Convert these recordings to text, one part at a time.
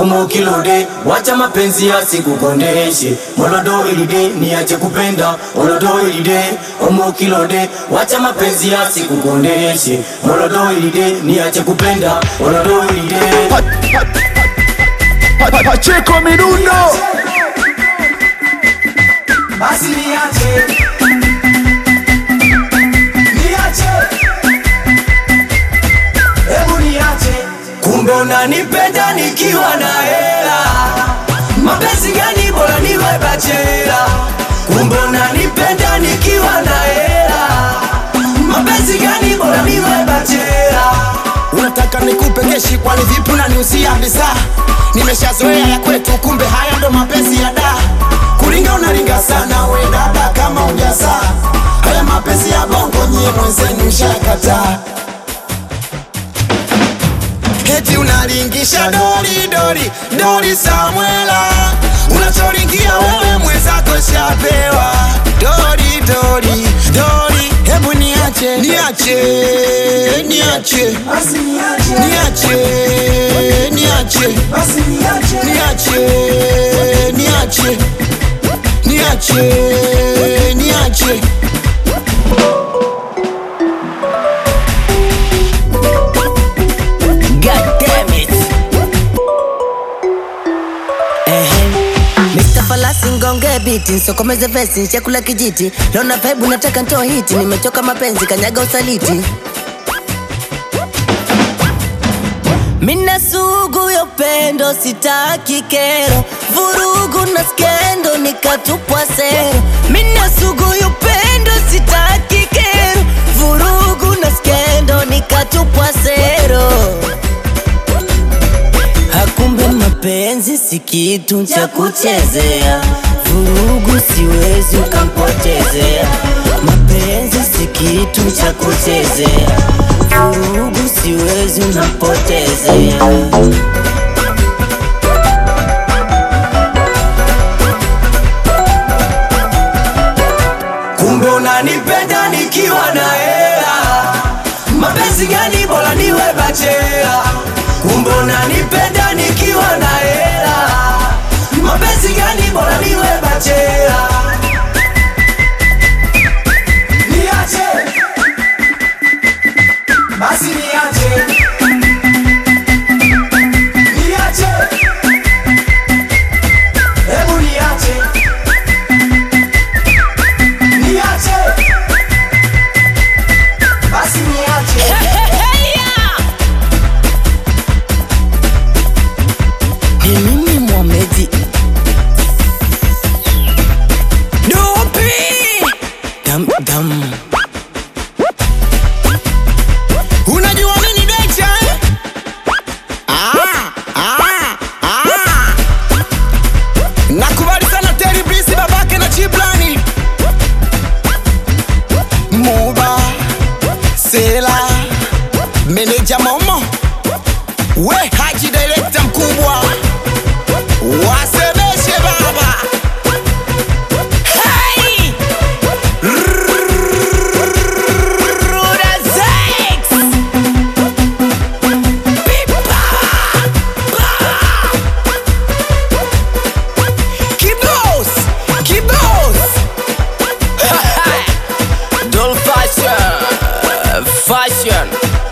omo kilode wacha mapenzi yasikukondeshe molodo ilide niache kupenda olodo ilide omo kilode wacha mapenzi yasikukondeshe molodo ilide niache kupenda olodo ilide Pacheco Mirundo basi niache niache hebu niache kumbe unanipenda nikiwa na hela mapenzi gani bora niwe bachela kumbe unanipenda nikiwa na hela mapenzi gani bora niwe bachela unataka nikupe keshi kwani vipi unaniusia bidhaa nimeshazoea ya kwetu kumbe haya ndo mapenzi ya da kuringa unaringa sana we dada kama ujazaa haya mapenzi ya bongo nyie mwenzenu shakataa Eti unalingisha dori dori dori Samuela, unachoringia wewe mwenzako shapewa. Dori dori dori, hebu niache niache niache basi niache niache niache basi niache niache niache niache niache God damn it. Ehem. Mr. Falasi ngonge biti nsokomeze vesi chakula kijiti naona vibe nataka ntoa hiti nimechoka mapenzi kanyaga usaliti Mina sugu ya upendo sitaki kero vurugu na skendo nikatupwa sero Mina sugu ya upendo sitaki kero vurugu na skendo nikatupwa sero Hakumbe mapenzi si kitu cha kuchezea, vurugu siwezi ukampotezea. Mapenzi si kitu cha kuchezea, vurugu siwezi unampotezea. kumbe unanipenda nikiwa na hela mapenzi gani bora niwe bachela kumbe unanipenda nikiwa na hela mapenzi gani bora niwe bachela niache basi niache niache hebu niache niache basi niache Ni mimi Mohamed Dupi Dam dam Unajua nini Decha eh? Ah, ah, ah. Nakubali sana Terry Blisi babake na Chiplani Muba Sela Meneja Momo We Haji director mkubwa Wasemeshe baba Hey! Ruda Zex! Kibos! Kibos! Doll fashion Fashion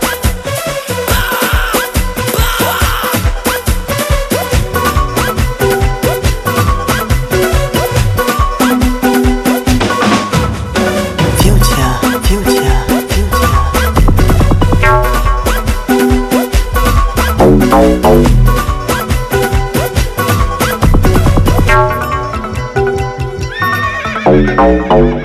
Future, future, future.